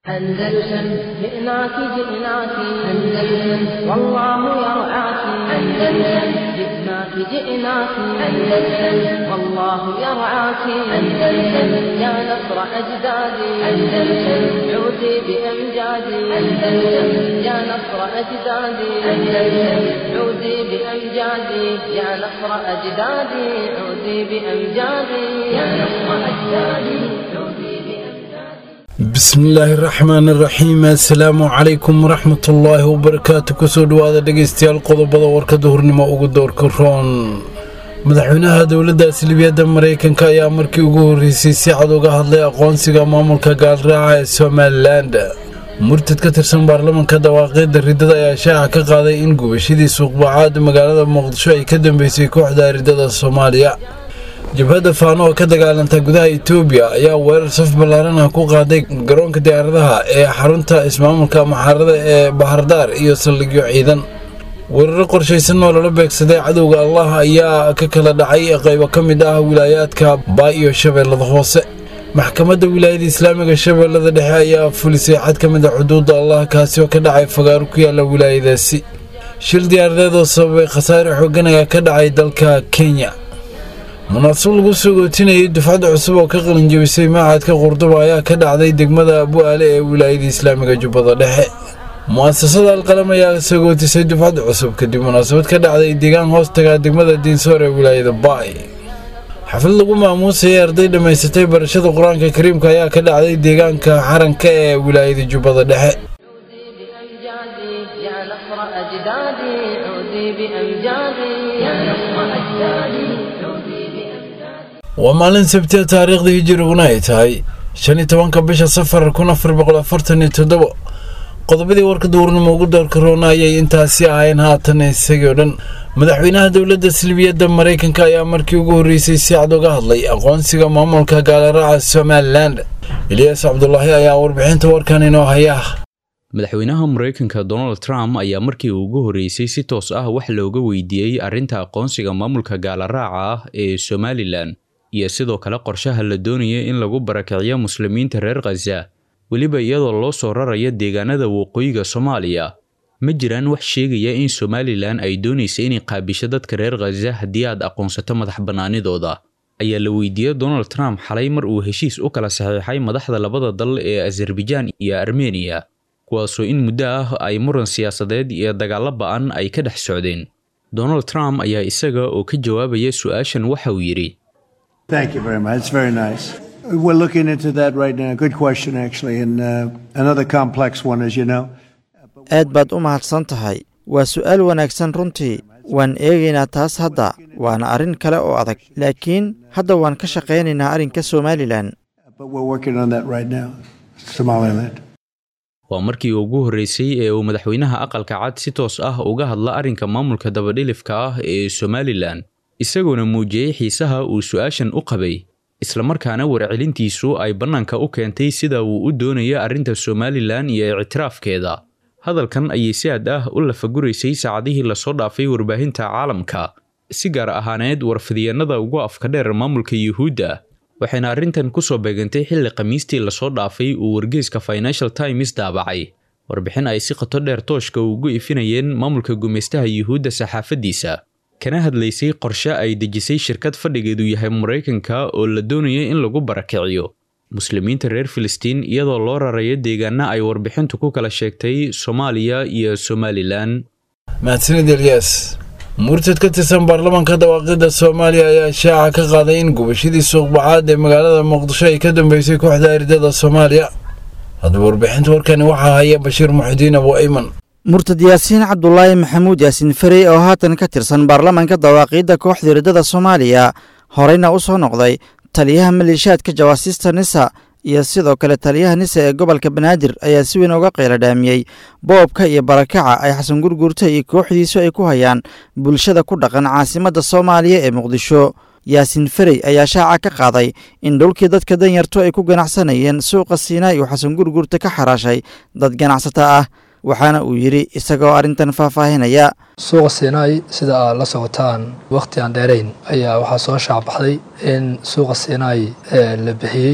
أندلسن جئناك جئناك أندلسن والله يرعاك أندلسن جئناك جئناك أندلسن والله يرعاك أندلسن يا نصر أجدادي أندلسن عودي بأمجادي أندلسن يا نصر أجدادي أندلسن عودي بأمجادي يا نصر أجدادي عودي بأمجادي يا نصر أجدادي عودي بأمجادي bismillaahi raxmaani raxiim assalaamu calaykum waraxmatullaahi wabarakaatu kusoo dhowaada dhegeystayaal qodobada warkada hurnimo ugu doorka roon madaxweynaha dowladda silibiyadda mareykanka ayaa markii ugu horreysay si cad uga hadlay aqoonsiga maamulka gaalraaca ee somalilan murtad ka tirsan baarlamanka dawaaqeedda riddada ayaa shaaca ka qaaday in gubashadii suuqbacaad magaalada muqdisho ay ka dambeysay kooxda riddada soomaaliya jabhadda faano oo ka dagaalanta gudaha itoobiya ayaa weerar saf ballaaran ah ku qaaday garoonka diyaaradaha ee xarunta ismaamulka maxaarada ee bahardaar iyo saldhigyo ciidan weeraro qorshaysan oo lala beegsaday cadowga allah ayaa ka kala dhacay qaybo ka mid ah wilaayaadka baa iyo shabeellada hoose maxkamadda wilaayada islaamiga shabeellada dhexe ayaa fulisay xad ka mid a xuduudda allah kaasi oo ka dhacay fagaaro ku yaala wilaayadaasi shil diyaaradeed oo sababay khasaare xoogan ayaa ka dhacay dalka kenya munaasab lagu soo gootinayay dufcadda cusub oo ka qalinjabisay maacadka qurduba ayaa ka dhacday degmada abu-aale ee wilaayada islaamiga jubbada dhexe mu'asasada alqalam ayaa soo gootisay dufcadda cusub kadib munaasabad ka dhacday deegaan hoostaga degmada diinsoor ee wilaayada baay xaflad lagu maamuusayay arday dhammaysatay barashada qur-aanka kariimka ayaa ka dhacday deegaanka xaranka ee wilaayada jubbada dhexe عودي بأمجادي يا نصر أجدادي عودي بأمجادي يا نصر أجدادي عودي بأمجادي waa maalin sabtiya taariikhda hijiriguna ay tahay shan iyo tobanka bisha safar kun afar boqol afartan iyo toddobo qodobadii warka duurnimo ugu doorka roona ayay intaasi ahayn haatan isagii o dhan madaxweynaha dowladda silbiyadda mareykanka ayaa markii ugu horreysay si cad uga hadlay aqoonsiga maamulka gaalaraaca somalilan eliyaas cabdulaahi ayaa warbixinta warkan inoo haya madaxweynaha mareykanka donald trump ayaa markii uu ugu horreysay si toos ah wax looga weydiiyey arrinta aqoonsiga maamulka gaalaraaca ah ee somalilan iyo sidoo kale qorshaha la doonaya in lagu barakiciyo muslimiinta reer khaza weliba iyadoo loo soo rarayo deegaanada waqooyiga soomaaliya ma jiraan wax sheegaya in somalilan ay doonaysa inay qaabisho dadka reer khaza haddii aad aqoonsato madax bannaanidooda ayaa la weydiiyey donald trump xalay mar uu heshiis u kala saxiixay madaxda labada dal ee azerbaijaan iyo armeniya kuwaasoo in muddo ah ay muran siyaasadeed iyo dagaallo ba'an ay ka dhex socdeen donald trump ayaa isaga oo ka jawaabaya su-aashan waxa uu yidhi Thank you very much. It's very nice. We're looking into that right now. Good question, actually, and uh, another complex one, as you know. aad baad u mahadsan tahay waa su'aal wanaagsan runtii waan eegaynaa taas hadda waana arrin kale oo adag laakiin hadda waan ka shaqaynaynaa arrinka somalilan But we're working on that right now. Somaliland. waa markii ugu horreysay ee uu madaxweynaha aqalka cad si toos ah uga hadla arrinka maamulka dabadhilifka ah ee somalilan isagoona muujiyey xiisaha uu su-aashan u qabay islamarkaana warcelintiisu ay bannaanka u keentay sida uu u doonayo arrinta somalilan iyo ictiraafkeeda hadalkan ayay si aad ah u lafaguraysay saacadihii lasoo dhaafay warbaahinta caalamka si gaar ahaaneed warfidyeennada ugu afka dheer maamulka yuhuudda waxayna arrintan ku soo beegantay xilli khamiistii lasoo dhaafay uu wargeyska financial times daabacay warbixin ay si qoto dheer tooshka ugu ifinayeen maamulka gumaystaha yuhuudda saxaafaddiisa kana hadlaysay qorshe ay dejisay shirkad fadhigeedu yahay maraykanka oo la doonayo in lagu barakiciyo muslimiinta reer filistiin iyadoo loo rarayo deegaana ay warbixintu ku kala sheegtay soomaaliya iyo somalilan mahadsanid elyaas murtad ka tirsan baarlamanka dawaaqidda soomaaliya ayaa shaaca ka qaaday in gubashadii suuqbacaad ee magaalada muqdisho ay ka dambeysay kooxda ardada soomaaliya haddaba warbixinta warkani waxaa haya bashiir muxudiin abu ayman murtad yaasiin cabdulaahi maxamuud yaasiin farey oo haatan ka tirsan baarlamanka dawaaqiidda kooxda riddada soomaaliya horeyna u soo noqday taliyaha maleeshiyaadka jawaasiista nisa iyo sidoo kale taliyaha nisa ee gobolka banaadir ayaa si weyn uga qeyla dhaamiyey boobka iyo barakaca ay xasan gurguurta iyo kooxdiisu ay ku hayaan bulshada ku dhaqan caasimadda soomaaliya ee muqdisho yaasiin farey ayaa shaaca ka qaaday in dhulkii dadka danyartu ay ku ganacsanayeen suuqa siinaay uu xasan gurguurta ka xaraashay dad ganacsata ah waxaana uu yidhi isagoo arrintan faahfaahinaya suuqa siinaay sida aad la socotaan wakhti aan dheerayn ayaa waxaa soo shaacbaxday in suuqa siinaay la bixiyey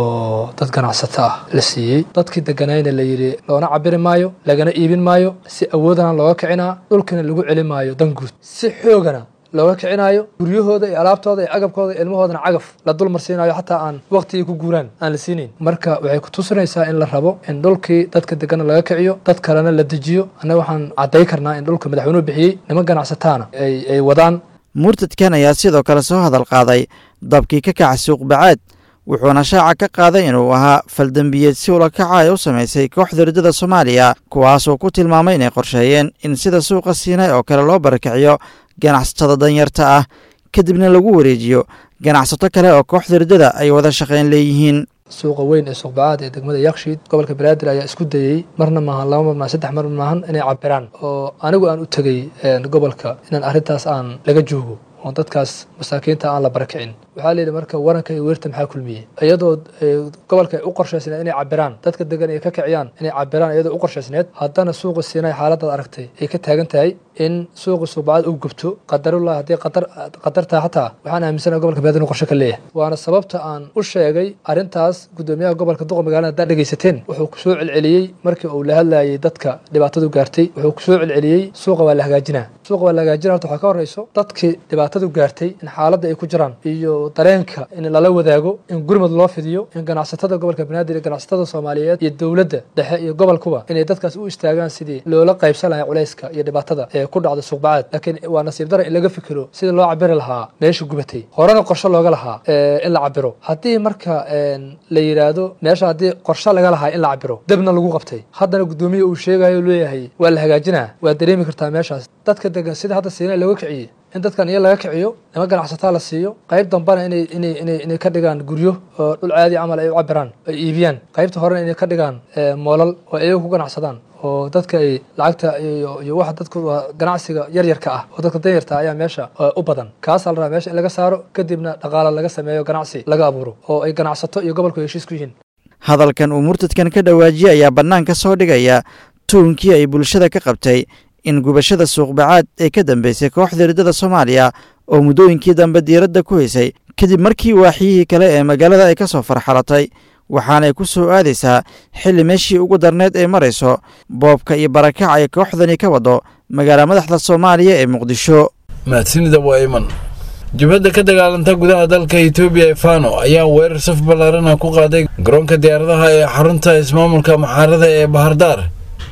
oo dad ganacsato ah la siiyey dadkii deganayna la yidhi loona cabiri maayo lagana iibin maayo si awoodana looga kicinaa dhulkina lagu celi maayo dan guud si xoogana looga kicinaayo guryahooda iyo alaabtooda iyo agabkooda iyo ilmahoodana cagaf la dulmarsiinayo xataa aan waqtigii ku guuraan aan la siinayn marka waxay ku tusinaysaa in la rabo in dhulkii dadka degana laga kiciyo dad kalena la dejiyo annaga waxaan cadday karnaa in dhulka madaxweynuhu bixiyey niman ganacsataana ay wadaan murtadkan ayaa sidoo kale soo hadal qaaday dabkii ka kaca suuq bacaad wuxuuna shaaca ka qaaday inuu ahaa faldembiyeed si ula kaca ay u samaysay kooxda riddada soomaaliya kuwaasoo ku tilmaamay inay qorsheeyeen in sida suuqa siinay oo kale loo barakiciyo ganacsatada danyarta ah kadibna lagu wareejiyo ganacsato kale oo kooxda riddada ay wada shaqayn leeyihiin suuqa weyn ee suuqbacaad ee degmada yakshiid gobolka banaadir ayaa isku dayey marna maahan laba mar maahan saddex mar maahan inay cabiraan oo anigu aan u tegey gobolka inaan arrintaas aan laga joogo oo dadkaas masaakiinta aan la barakicin waxaa layidhi marka waranka iyo weerta maxaa kulmiyey iyadoo gobolka ay u qorshaysneed inay cabiraan dadka degan ay ka kiciyaan inay cabiraan iyadoo u qorshaysneed haddana suuqa siinay xaaladaad aragtay ay ka taagan tahay in suuqa suuqbacad uu gubto qadarullah haddii qadar qadartaa xataa waxaan aaminsanaha gobolka banaadir inuu qorshe ka leeyahay waana sababta aan u sheegay arrintaas guddoomiyaha gobolka duqa magaalada haddaad dhegaysateen wuxuu kusoo celceliyey markii uu la hadlayay dadka dhibaatadu gaartay wuxuu kusoo celceliyey suuqa waa la hagaajinaa suuqa waa la hagaajinaa horta waxaa ka horreyso dadkii dhibaatadu gaartay in xaaladda ay ku jiraan iyo dareenka in lala wadaago in gurmad loo fidiyo in ganacsatada gobolka banaadir iyo ganacsatada soomaaliyeed iyo dowladda dhexe iyo gobolkuba inay dadkaas u istaagaan sidii loola qaybsan lahaa culayska iyo dhibaatada ee ku dhacda suuqbacaad laakiin waa nasiib dara in laga fikiro sidii loo cabiri lahaa meesha gubatay horena qorshe looga lahaa in la cabiro haddii marka la yidhaahdo meesha haddii qorshe laga lahaa in la cabiro debna lagu qabtay haddana guddoomiya uu sheegayo leeyahay waa la hagaajinaa waa dareemi kartaa meeshaas dadka degan sida hadda siina looga kiciyey in dadkan iyo laga kiciyo nima ganacsataa la siiyo qayb dambana inay inay inay inay ka dhigaan guryo oo dhul caadi camal ay u cabiraan ay iibiyaan qaybta horena inay ka dhigaan moolal oo ayaga ku ganacsadaan oo dadka ay lacagta iyo iyo waxa dadku waa ganacsiga yaryarka ah oo dadka danyarta ayaa meesha u badan kaasaa la rabaa meesha in laga saaro kadibna dhaqaala laga sameeyo ganacsi laga abuuro oo ay ganacsato iyo gobolku heshiis ku yihiin hadalkan uu murtadkan ka dhawaajiyey ayaa bannaanka soo dhigaya tuunkii ay bulshada ka qabtay in gubashada suuqbacaad ee ka dambeysay kooxda riddada soomaaliya oo muddooyinkii dambe diiradda ku haysay kadib markii waaxyihii kale ee magaalada ay ka soo farxalatay waxaanay ku soo aadaysaa xilli meeshii ugu darneed ay marayso boobka iyo barakac ay kooxdani ka wado magaala madaxda soomaaliya ee muqdisho mahadsanida waa iman jabhadda ka dagaalanta gudaha dalka etoobiya ee fano ayaa weerar saf ballaarana ku qaaday garoonka diyaaradaha ee xarunta ismaamulka maxaarada ee bahardaar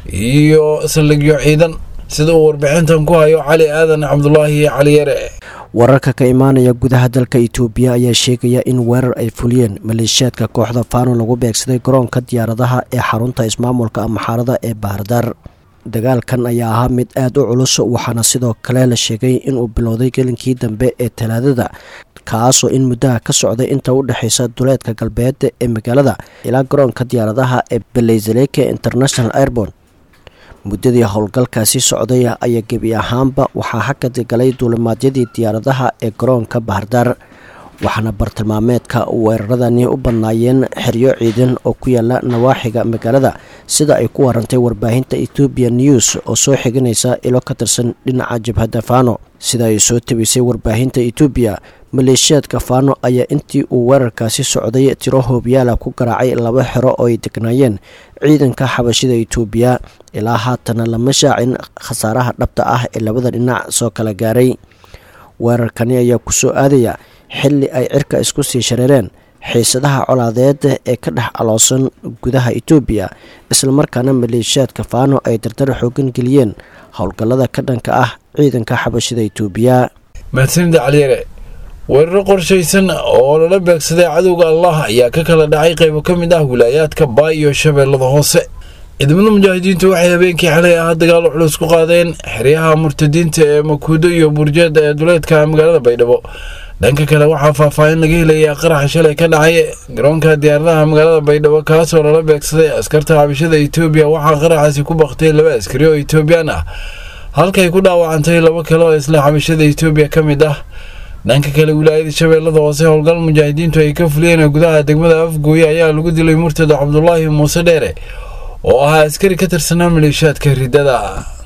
iyo saldhigyo ciidan sida uu warbixintan ku hayo cali aadan cabdulaahi cali yare wararka ka imaanaya gudaha dalka itoobiya ayaa sheegaya in weerar ay fuliyeen maleeshiyaadka kooxda fano lagu beegsaday garoonka diyaaradaha ee xarunta ismaamulka amaxaarada ee bahardaar dagaalkan ayaa ahaa mid aada u culus waxaana sidoo kale la sheegay inuu bilowday gelinkii dambe ee talaadada kaasoo in muddaha ka socday inta u dhexaysa duleedka galbeed ee magaalada ilaa garoonka diyaaradaha ee beleyzaleke international airborn muddadii howlgalkaasi socday ayaa gebi ahaanba waxaa hakad galay duulimaadyadii diyaaradaha ee garoonka bahardaar waxaana bartilmaameedka weeraradani u badnaayeen xeryo ciidan oo ku yaala nawaaxiga magaalada sida ay ku warantay warbaahinta ethoobiya news oo soo xiganaysa ilo ka tirsan dhinaca jabhadda fano sida ay soo tabisay warbaahinta etoobiya maleeshiyaadka fano ayaa intii uu weerarkaasi socday tiro hoobyaala ku garaacay laba xero oo ay degnaayeen ciidanka xabashida etoobiya ilaa haatana lama shaacin khasaaraha dhabta ah ee labada dhinac soo kala gaaray weerarkani ayaa kusoo aadaya xilli ay cirka isku sii shareereen xiisadaha colaadeed ee ka dhex aloosan gudaha etoobiya islamarkaana maleeshiyaadka fano ay dardar xoogan geliyeen howlgallada ka dhanka ah ciidanka xabashida etoobiya mahadsanida caliyare weeraro qorshaysan oo lala beegsaday cadowga allah ayaa ka kala dhacay qaybo ka mid ah wilaayaadka baa iyo shabeellada hoose ciidamada mujaahidiintu waxay habeenkii xalay ah dagaalo culus ku qaadeen xeryaha murtadiinta ee makuudo iyo burjeeda ee duleedka magaalada baydhabo dhanka kale waxaa faahfaahin laga helayaa qaraxa shalay ka dhacay garoonka diyaaradaha magaalada baydhabo kaasoo lala beegsaday askarta xabashada etoobiya waxaa qaraxaasi ku baktay laba askari oo etoobiyaan ah halkay ku dhaawacantay laba kale oo isla xabashada etoobiya ka mid ah dhanka kale wilaayada shabeellada hoose howlgal mujaahidiintu ay ka fuliyeen gudaha degmada afgooye ayaa lagu dilay murtada cabdulaahi muuse dheere oo ahaa askari ka tirsanaa maleeshiyaadka riddada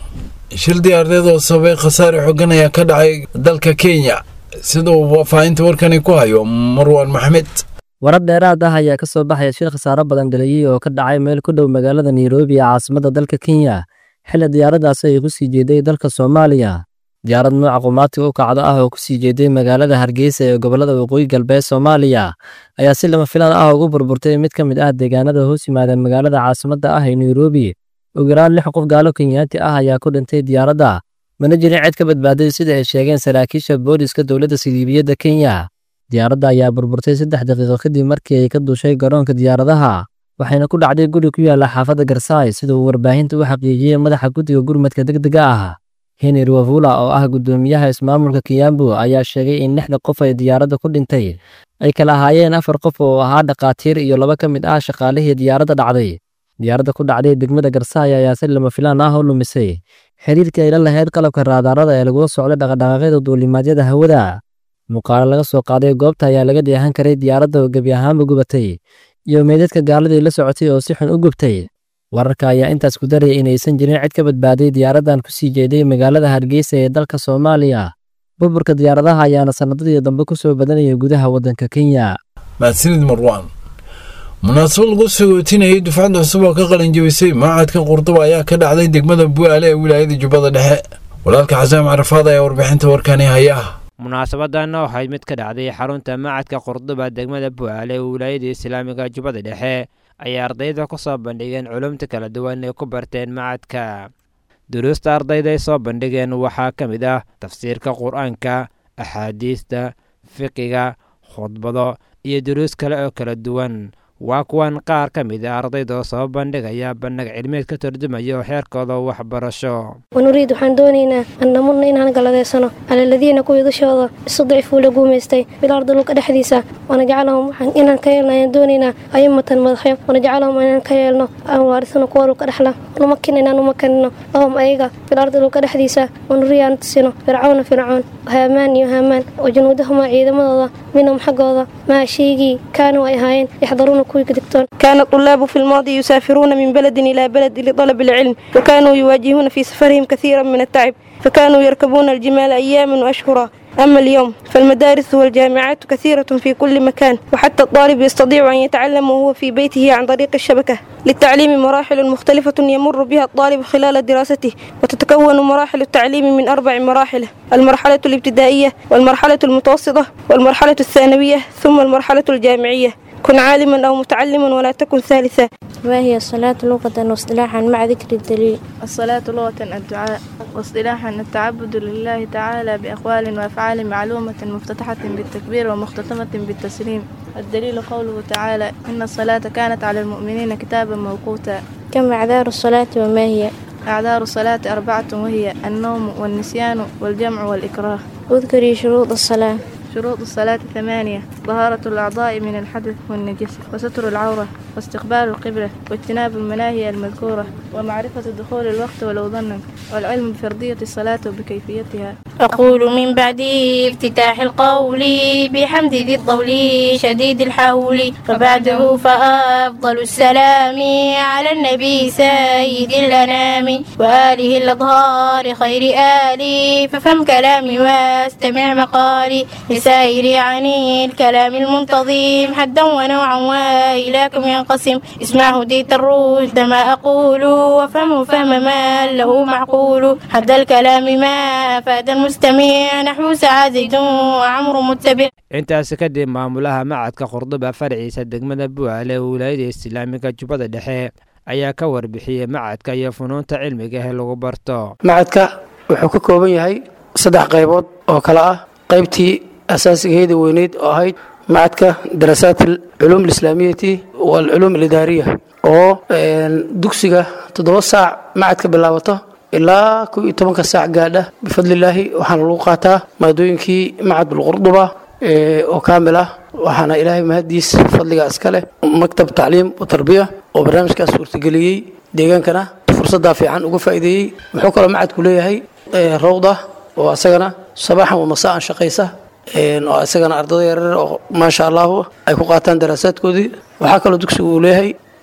shil diyaaradeed oo sababay khasaare xogan ayaa ka dhacay dalka kenya sida uu faahfaahinta warkani ku hayo marwan maxmed warar dheeraad ah ayaa ka soo baxaya shil khasaaro badan dhaliyey oo ka dhacay meel ku dhow magaalada nairobi ee caasimadda dalka kenya xilli diyaaraddaasi ay ku sii jeeday dalka soomaaliya diyaarad nooca qumaatiga u kacdo ah oo ku sii jeeday magaalada hargeysa ee gobollada waqooyi galbeed soomaaliya ayaa si lama filaan ah ugu burburtay mid ka mid ah deegaanada hoos yimaada magaalada caasimadda ah ee nairobi ugu yaraan lix qof gaalo kenyaati ah ayaa ku dhintay diyaaradda mana jirin cid ka badbaaday sida ay sheegeen saraakiisha booliska dowladda siliibiyadda kenya diyaaradda ayaa burburtay saddex daqiiqo kadib markii ay ka duushay garoonka diyaaradaha waxayna ku dhacday guri ku yaalla xaafadda garsaay sida uu warbaahinta u xaqiijiyey madaxa guddiga gurmadka degdega ah henry wavula oo ah guddoomiyaha ismaamulka kiyambu ayaa sheegay in lixda qof ay diyaaradda ku dhintay ay kala ahaayeen afar qof oo ahaa dhakhaatiir iyo laba ka mid ah shaqaalihii diyaaradda dhacday diyaaradda ku dhacday degmada garsaay ayaa si lama filaan ah u lumisay xiriirkii ay la lahayd qalabka raadaarada ee lagula socday dhaqadhaqaaqyada duulimaadyada hawada muuqaalo laga soo qaaday goobta ayaa laga dheehan karay diyaaradda oo gebi ahaanba gubatay iyo meydadka gaaladii la socotay oo si xun u gubtay wararka ayaa intaas ku daraya inaysan jirin cid ka badbaaday diyaaraddan ku sii jeeday magaalada hargeysa ee dalka soomaaliya burburka diyaaradaha ayaana sannadadii dambe ku soo badanaya gudaha waddanka kenya mahadsanid marwaan munaasabad lagu sagootinayay dufcadda cusub oo ka qalin jebisay maacadka qurduba ayaa ka dhacday degmada bu'aale ee wilaayada jubbada dhexe walaalka xasaan carafaad ayaa warbixinta warkani haya munaasabadan waxay mid ka dhacday xarunta macadka qurduba degmada bu'aale ee wilaayada islaamiga jubbada dhexe ayay ardayda ku soo bandhigeen culumta kala duwan ee ku barteen macadka duruusta ardayda ay soo bandhigeen waxaa ka mid ah tafsiirka qur-aanka axaadiista fiqiga khudbado iyo duruus kale oo kala duwan waa kuwan qaar ka mid a ardayda oo soo bandhigaya bandhig cilmeed ka turjumaya oo xeerkooda waxbarasho wanuriid waxaan doonaynaa an namudna inaan galadeysano calaladiina kuwii dushooda istudcifuu la guumaystay bilaarda dhulka dhexdiisa wanajcalahum waxaan inaan ka yeelno ayaan doonaynaa ayimatan madaxyo wanajcalahum inaan ka yeelno aan waarisano kuwa dhulka dhexla numakin inaan umakanino lahum ayaga bilaarda dhulka dhexdiisa wanuriya aan tusino fircawna fircoon haamaan iyo haamaan oo junuudahumaa ciidamadooda minhum xaggooda maa shaygii kaanuu ay ahaayeen yaxdaruuna كان الطلاب في الماضي يسافرون من بلد إلى بلد لطلب العلم وكانوا يواجهون في سفرهم كثيرا من التعب فكانوا يركبون الجمال أياما وأشهرا أما اليوم فالمدارس والجامعات كثيرة في كل مكان وحتى الطالب يستطيع أن يتعلم وهو في بيته عن طريق الشبكة للتعليم مراحل مختلفة يمر بها الطالب خلال دراسته وتتكون مراحل التعليم من أربع مراحل المرحلة الابتدائية والمرحلة المتوسطة والمرحلة الثانوية ثم المرحلة الجامعية كن عالما أو متعلما ولا تكن ثالثا ما هي الصلاة لغة واصطلاحا مع ذكر الدليل الصلاة لغة الدعاء واصطلاحا التعبد لله تعالى بأقوال وأفعال معلومة مفتتحة بالتكبير ومختتمة بالتسليم الدليل قوله تعالى إن الصلاة كانت على المؤمنين كتابا موقوتا كم أعذار الصلاة وما هي أعذار الصلاة أربعة وهي النوم والنسيان والجمع والإكراه اذكري شروط الصلاة شروط الصلاة ثمانية طهارة الأعضاء من الحدث والنجس وستر العورة واستقبال القبلة واجتناب المناهي المذكورة ومعرفة دخول الوقت ولو ظنا والعلم بفرضية الصلاة وبكيفيتها أقول من بعد افتتاح القول بحمد ذي الطول شديد الحول وبعده فأفضل السلام على النبي سيد الأنام وآله الأطهار خير آلي ففهم كلامي واستمع مقالي لسائر عن الكلام المنتظم حدا ونوعا وإلىكم ينقسم اسمع هديت الرشد ما أقول وفهمه فهم ما له معقول حد الكلام ما أفاد المستمع نحو سعى زيد وعمر متبع intaasi kadib maamulaha macadka qurduba farciisa degmada bu'aale ee wilaayada islaamiga jubbada dhexe ayaa ka warbixiyey macadka iyo funuunta cilmiga ee lagu barto macadka wuxuu ka kooban yahay saddex qaybood oo kale ah qaybtii asaasigeeda weyneyd oo ahayd macadka daraasaat alculuum alislaamiyati waalculuum alidaariya oo dugsiga toddoba saac macadka bilaabato ilaa kow iyo tobanka saac gaadha bifadlilaahi waxaana lagu qaataa maadooyinkii macadulqurduba oo kaamil ah waxaana ilaahay mahadiis fadliga iska leh maktab tacliim wa tarbiya oo barnaamijkaas suurtageliyey deegaankana fursaddaa fiican uga faa'iideeyey wuxuu kaloo macadku leeyahay rawda oo asagana sabaaxan wa masaan shaqaysa oo isagana ardada yaryar oo maasha allahu ay ku qaataan daraasaadkoodii waxaa kaloo dugsigu uu leeyahay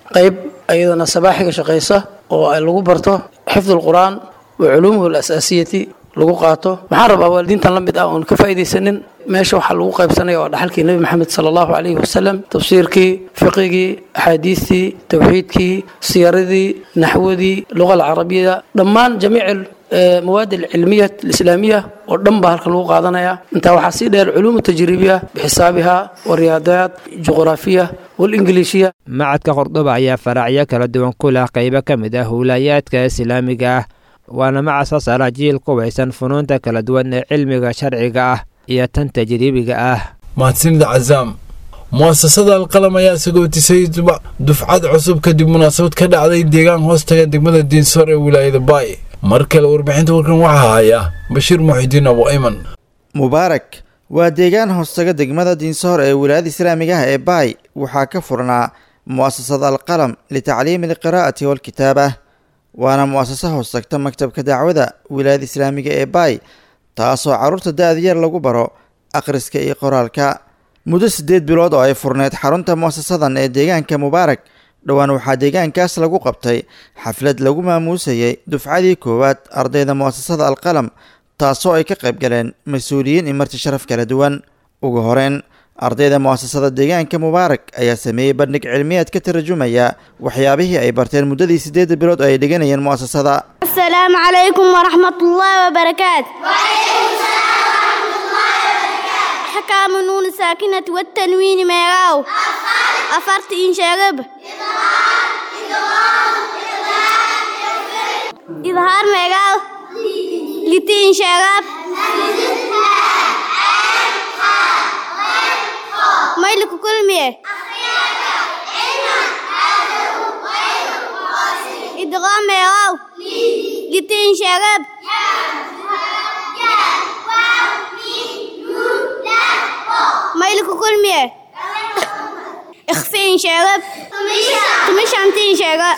qayb iyadana sabaaxiga shaqaysa oo ay lagu barto xifdu lqur'aan wa culuumuhu alasaasiyati lagu qaato waxaan rabaa waalidiintan la mid ah oon ka faa'iidaysanin meesha waxaa lagu qaybsanaya waa dhaxalkii nebi maxamed sala allahu calayhi wasalam tafsiirkii fiqigii axaadiistii tawxiidkii siyaradii naxwadii luga alcarabiya dhammaan jamiic مواد العلمية الإسلامية ودن بها لو قادنايا انت waxaa sii dheer علوم التجريبية بحسابها والرياضيات الجغرافية والإنجليزية macadka qordhoba ayaa faracyo kala duwan ku leh qaybo ka mid ah howlayaadka islaamiga ah waana macasa sara jiil qubaysan funuunta kala duwan ee cilmiga sharciga ah iyo tan tajriibiga ah mahadsanida cazaam mu'asasada alqalam ayaa sagootisay dufcad cusub kadib munaasabad ka dhacday deegaan hoostaga degmada diinsoor ee wilaayada baay mar kale warbixinta warkan waxaa haya bashiir muxidiin abu ayman mubaarak waa deegaan hoostaga degmada diinsoor ee wilaayada islaamiga ah ee baay waxaa ka furnaa mu'asasada alqalam litacliimi alqiraa'ati waalkitaaba waana mu'asasa hoostagta maktabka dacwada wilaayada islaamiga ee baay taasoo carruurta da-da yar lagu baro akhriska iyo qoraalka muddo siddeed bilood oo ay furneyd xarunta mu'asasadan ee deegaanka mubaarak dhowaan waxaa deegaankaas lagu qabtay xaflad lagu maamuusayay dufcadii koowaad ardayda mu'asasada alqalam taasoo ay ka qayb galeen mas-uuliyiin iyo marti sharaf kala duwan ugu horeyn ardayda mu'asasada deegaanka mubaarak ayaa sameeyey bandhig cilmiyeed ka tarjumaya waxyaabihii ay barteen muddadii siddeedda bilood oo ay dhiganayeen mu'asasada السلام عليكم ورحمة الله وبركاته حكام النون الساكنة والتنوين ميراو أفرت إن شرب إظهار ميراو لتين شرب ميلك كل ميه إدغام ميراو لتين شرب ميلك كل ميه اخفين شرب تمش عمتين شرب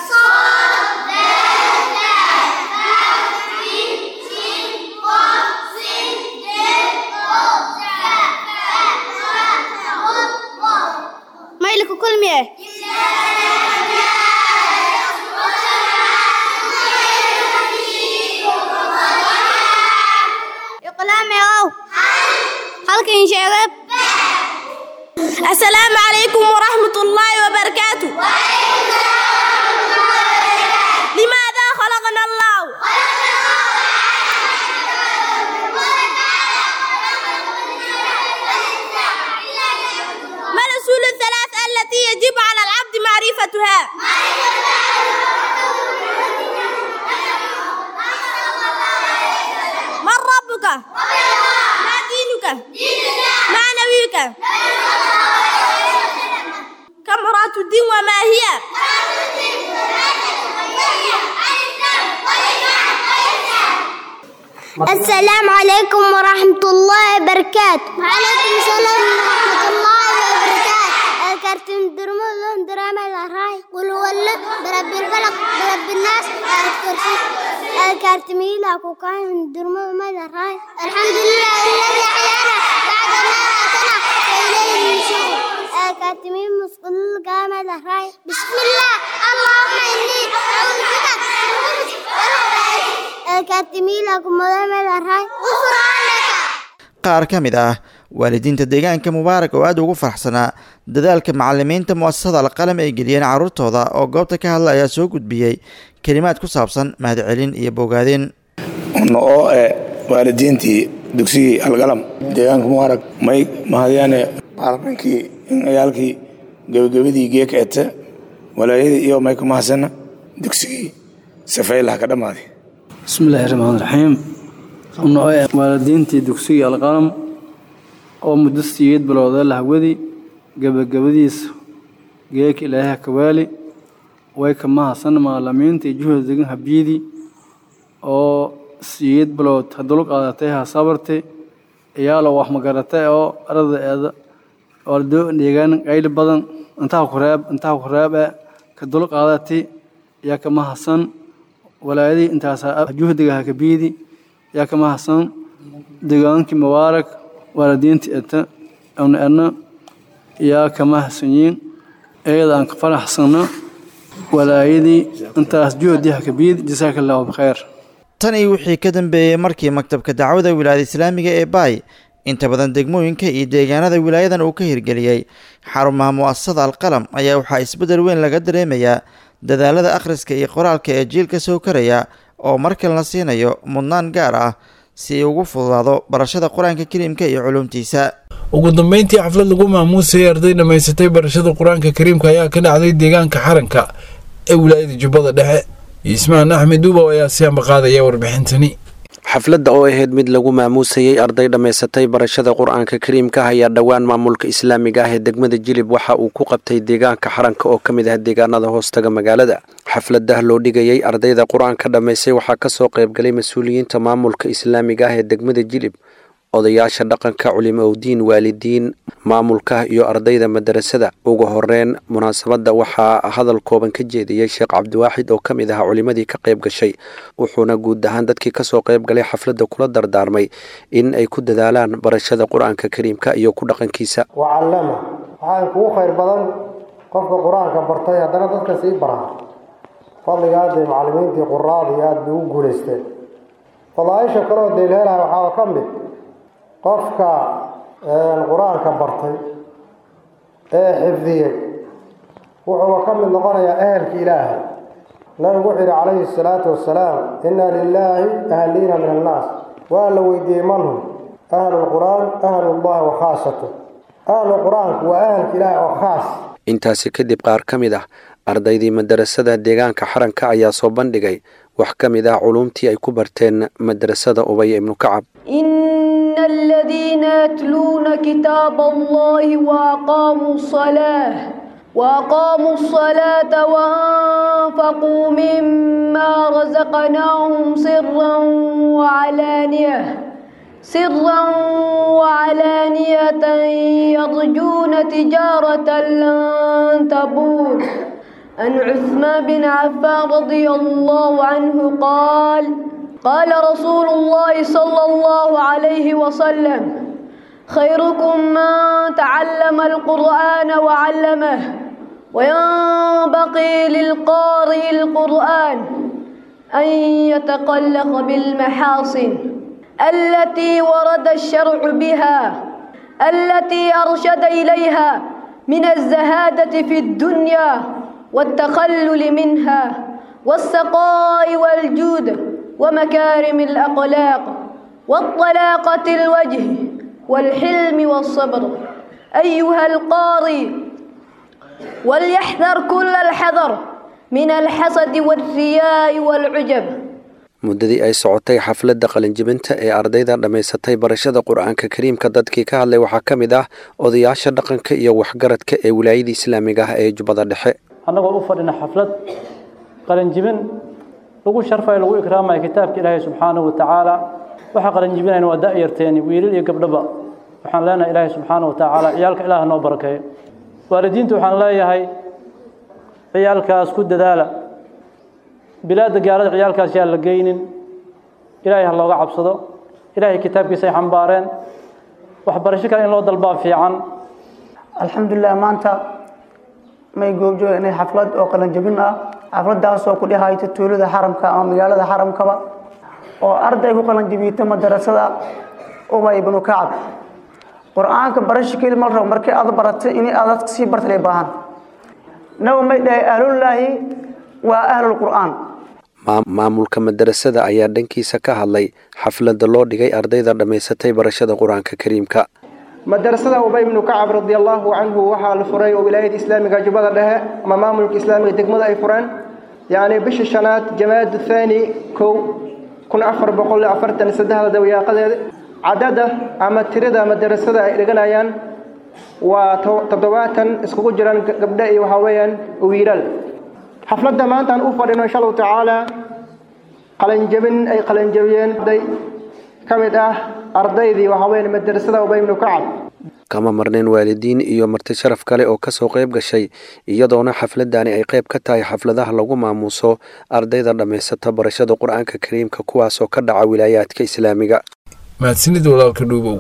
ميلك كل ميه إقلام ياو halkan sheegay السلام عليكم ورحمة الله وبركاته لماذا خلقنا الله ما الأصول الثلاث التي يجب على العبد معرفتها من ربك ما دينك ما نبيك كم مرات الدين وما هي السلام عليكم ورحمة الله وبركاته وعليكم السلام ورحمة الله وبركاته الكرتون درمو لون دراما الراي قل ولد برب الفلق برب الناس الكرسي الكارتميلا كوكاين درمو ماذا الراي الحمد لله الذي أحيانا بعد ما أتنا وإليه النشور الكارتمين مسقل قام الراي بسم الله اللهم إني أعوذ بك الكارتميلا كمدام الراي غفرانك qaar ka mid ah waalidiinta deegaanka mubaarak oo aada ugu faraxsanaa dadaalka macalimiinta mu'asasada alqalam ay geliyeen carruurtooda oo goobta ka hadla ayaa soo gudbiyey kelimaad ku saabsan mahadcelin iyo bogaadin oo eh waalidiintii dugsigii algalam deegaanka mubaarak may mahadyaane macaliminkii ciyaalkii gebagabadii geeka ete walaayadii iyo may ku mahadsana dugsigii safaylaha ka dhammaaday bismillaahi raxmaan raxiim uno waalidiintii dugsigii alqalam oo muddo siyeed bilowda lahwadi gebagabadiisa geeka ilaahay kawaali way ka mahadsan maalimiintii juhda degan habiyadii oo siyeed bilood hadulu qaadatay ha sabartay iyaalo wax magaratay oo ardaeeda ordo deegaan qayli badan intaa kureeb intaa kureebe ka dul qaadatay yaa ka mahadsan walaayadii intaas juhdiga ha kabiyadi yaa ka mahadsan deegaankii mubaarak waalidiintii eta awna erna yaa ka mahadsanyiin iyada aan ka faraxsano walaayadii intaas juhdi xakabiid jasaaka allahu bikheer tan iyo wixii ka dambeeyey markii maktabka dacwada wilaayada islaamiga ee baay inta badan degmooyinka iyo deegaanada wilaayadan uu ka hirgeliyey xarumaha mu'asasada alqalam ayaa waxaa isbeddel weyn laga dareemayaa dadaalada akhriska iyo qoraalka ee jiilka soo karaya oo markan la siinayo mudnaan gaar ah si ay ugu fududaado barashada qur-aanka kariimka iyo culuumtiisa ugu dambeyntii xaflad lagu maamuusayay arday dhammaysatay barashada qur-aanka kariimka ayaa ka dhacday deegaanka xaranka ee wilaayada jubbada dhexe ismaan axmed duubow ayaa si ambaqaadaya warbixintani xafladda oo ahayd mid lagu maamuusayey arday dhammaysatay barashada qur-aanka kariimka ayaa dhowaan maamulka islaamiga ah ee degmada jilib waxa uu ku qabtay deegaanka xaranka oo ka mid ah deegaanada hoostaga magaalada xafladah loo dhigayey ardayda qur-aanka dhammaysay waxaa kasoo qaybgalay mas-uuliyiinta maamulka islaamiga ah ee degmada jilib odayaasha dhaqanka culimo owdiin waalidiin maamulka iyo ardayda madarasada ugu horeyn munaasabadda waxaa hadal kooban ka jeediyey sheekh cabdiwaaxid oo ka mid ahaa culimadii ka qayb gashay wuxuuna guud ahaan dadkii kasoo qayb galay xafladda kula dardaarmay in ay ku dadaalaan barashada qur-aanka kariimka iyo ku dhaqankiisa wacallama waxaa kugu khayr badan qofka qur-aanka bartay haddana dadka sii baraa fadliga aadee macallimiintii quraadii aada bay ugu guulaysteen fadaaisha kaleoo deelheelaha waxaa ka mid qofka qur-aanka bartay ee xifdiyey wuxuuba ka mid noqonayaa ehelka ilaahay nabigu wuxuu yidhi calayhi salaatu wasalaam inna lilaahi ahliina min annaas waa la weydiiyey manhum ahlu lqur'aan ahlullahi wa khaasatu ahlu qur-aanku waa ahelka ilaahay oo khaas intaasi kadib qaar ka mid ah ardaydii madarasada deegaanka xaranka ayaa soo bandhigay wax ka mid ah culuumtii ay ku barteen madarasada ubaya ibnu kacab إن الذين يتلون كتاب الله وأقاموا الصلاة وأقاموا الصلاة وأنفقوا مما رزقناهم سرا وعلانية سرا وعلانية يرجون تجارة لن تبور عن عثمان بن عفان رضي الله عنه قال قال رسول الله صلى الله عليه وسلم خيركم من تعلم القرآن وعلمه وينبغي للقارئ القرآن أن يتقلق بالمحاصن التي ورد الشرع بها التي أرشد إليها من الزهادة في الدنيا والتخلل منها والسقاء والجود ومكارم الأخلاق والطلاقة الوجه والحلم والصبر أيها القاري وليحذر كل الحذر من الحسد والرياء والعجب muddadii ay socotay xafladda qalinjibinta ee ardayda dhammaysatay barashada qur-aanka kariimka dadkii ka hadlay waxaa ka mid ah odayaasha dhaqanka iyo waxgaradka ee wilaayada islaamiga ah ee jubbada dhexe annagoo u fadhina xaflad qalinjibin lagu sharfayo lagu ikraamayo kitaabka ilaahay subxaanahu wa tacaala waxaa qalinjibinayna waa da'yarteeni wiilal iyo gabdhaba waxaan leenahay ilaahay subxaanahu wa tacaala ciyaalka ilaah noo barakeeyo waalidiinta waxaan leeyahay ciyaalkaas ku dadaala bilaadda gaalada ciyaalkaas yaa la geynin ilaahay ha looga cabsado ilaahay kitaabkiisa ay xambaareen waxbarasho kale in loo dalbaa fiican alxamdulilah maanta may goobjooga inay xaflad oo qalanjabin ah xafladaasoo ku dhehayta tuulada xaramka ama magaalada xaramkaba oo arday ku qalanjabiyta madarasada ubay ibnu kacab qur-aanka barasho keli mal rabo markii aad baratay in aad sii bartay baahan nabi may dhahay ahlullaahi waa ahlulqur'aan maamulka madarasada ayaa dhankiisa ka hadlay xafladda loo dhigay ardayda dhammaysatay barashada qur-aanka kariimka madarasada ubay ibnu kacab radi allahu canhu waxaa la furay oo wilaayada islaamiga jubbada dhexe ama maamulka islaamiga degmada ay fureen yacni bishii shanaad jamaad thani kow kun afar boqol afartan saddexda dawayaaqadeeda cadada ama tirada madarasada ay dhiganayaan waa toddobaatan iskugu jiraan gabdho iyo waxaa weeyaan wiilal xafladda maanta aan u fadhino insha allahu tacaala qalanjabin ay qalanjabiyeen arday ka mid ah ardaydii waxaa weeyaan madarasada ubay ibnu kacab kama marneen waalidiin iyo marti sharaf kale oo kasoo qayb gashay iyadoona xafladani ay qayb ka tahay xafladaha lagu maamuuso ardayda dhammaysata barashada qur-aanka kariimka kuwaasoo ka dhaca wilaayaadka islaamiga mahadsanid walaalka dhuubow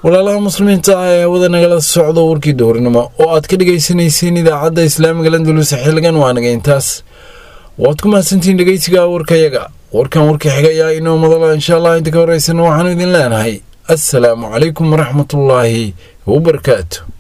walaalaha muslimiinta ah ee hawada nagala socdo warkii dowrnimo oo aad ka dhagaysanayseen idaacadda islaamiga landulus xilligan waa naga intaas waad ku mahadsantihiin dhegeysiga warkayaga warkan warka xiga ayaa inoo madala insha allah inta ka horeysana waxaanu idin leenahay assalaamu calaykum waraxmatullaahi wabarakaatu